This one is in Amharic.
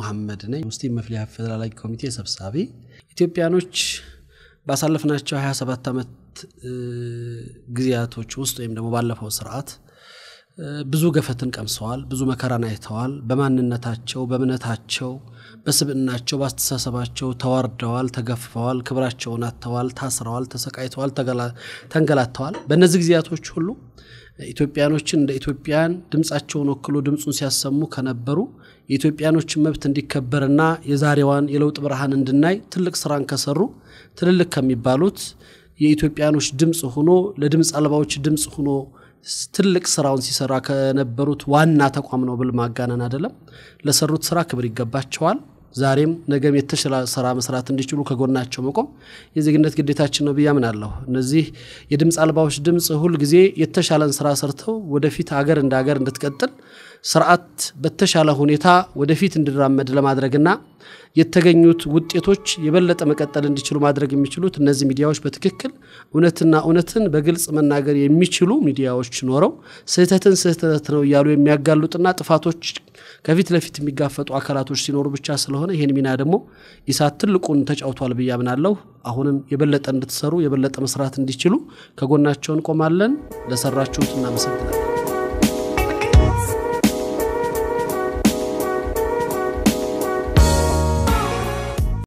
መሐመድ ነኝ። ሙስሊም መፍትሄ አፈላላጊ ኮሚቴ ሰብሳቢ። ኢትዮጵያኖች ባሳለፍናቸው 27 ዓመት ጊዜያቶች ውስጥ ወይም ደግሞ ባለፈው ስርዓት ብዙ ገፈትን ቀምሰዋል። ብዙ መከራን አይተዋል። በማንነታቸው፣ በእምነታቸው፣ በስብዕናቸው፣ በአስተሳሰባቸው ተዋርደዋል፣ ተገፍፈዋል፣ ክብራቸውን አጥተዋል፣ ታስረዋል፣ ተሰቃይተዋል፣ ተንገላተዋል። በእነዚህ ጊዜያቶች ሁሉ ኢትዮጵያኖችን እንደ ኢትዮጵያን ድምፃቸውን ወክሎ ድምፁን ሲያሰሙ ከነበሩ የኢትዮጵያኖችን መብት እንዲከበርና የዛሬዋን የለውጥ ብርሃን እንድናይ ትልቅ ስራን ከሰሩ ትልልቅ ከሚባሉት የኢትዮጵያኖች ድምፅ ሆኖ ለድምፅ አልባዎች ድምፅ ሆኖ ትልቅ ስራውን ሲሰራ ከነበሩት ዋና ተቋም ነው ብል ማጋነን አይደለም። ለሰሩት ስራ ክብር ይገባቸዋል። ዛሬም ነገም የተሻለ ስራ መስራት እንዲችሉ ከጎናቸው መቆም የዜግነት ግዴታችን ነው ብዬ አምናለሁ። እነዚህ የድምፅ አልባዎች ድምፅ ሁልጊዜ የተሻለን ስራ ሰርተው ወደፊት አገር እንደ ሀገር እንድትቀጥል ስርዓት በተሻለ ሁኔታ ወደፊት እንዲራመድ ለማድረግና የተገኙት ውጤቶች የበለጠ መቀጠል እንዲችሉ ማድረግ የሚችሉት እነዚህ ሚዲያዎች በትክክል እውነትና እውነትን በግልጽ መናገር የሚችሉ ሚዲያዎች ኖረው ስህተትን ስህተት ነው እያሉ የሚያጋሉጥና ጥፋቶች ከፊት ለፊት የሚጋፈጡ አካላቶች ሲኖሩ ብቻ ስለሆነ ይህን ሚና ደግሞ ኢሳት ትልቁን ተጫውቷል ብዬ አምናለሁ። አሁንም የበለጠ እንድትሰሩ የበለጠ መስራት እንዲችሉ ከጎናቸው እንቆማለን። ለሰራችሁት እናመሰግናለን።